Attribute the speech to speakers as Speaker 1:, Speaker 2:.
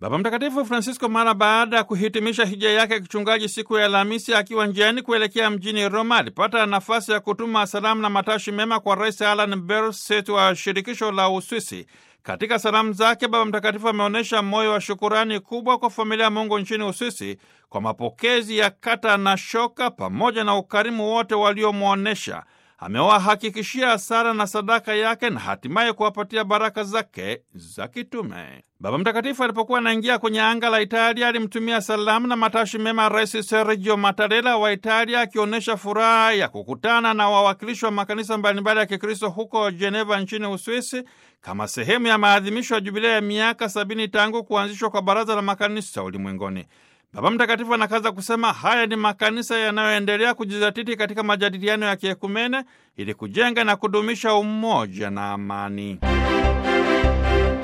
Speaker 1: Baba Mtakatifu Francisco mara baada ya kuhitimisha hija yake ya kichungaji siku ya Alhamisi akiwa njiani kuelekea mjini Roma alipata nafasi ya kutuma salamu na matashi mema kwa Rais Alan Berset wa shirikisho la Uswisi. Katika salamu zake Baba Mtakatifu ameonyesha moyo wa shukurani kubwa kwa familia ya Mungu nchini Uswisi kwa mapokezi ya kata na shoka pamoja na ukarimu wote waliomwonyesha. Amewahakikishia sala na sadaka yake na hatimaye kuwapatia baraka zake za kitume. Baba Mtakatifu alipokuwa anaingia kwenye anga la Italia alimtumia salamu na matashi mema Rais Sergio Mattarella wa Italia, akionyesha furaha ya kukutana na wawakilishi wa makanisa mbalimbali ya Kikristo huko Geneva nchini Uswisi kama sehemu ya maadhimisho ya jubilea ya miaka sabini tangu kuanzishwa kwa Baraza la Makanisa Ulimwenguni. Baba Mtakatifu anakaza kusema haya ni makanisa yanayoendelea kujizatiti katika majadiliano ya kiekumene ili kujenga na kudumisha umoja na amani.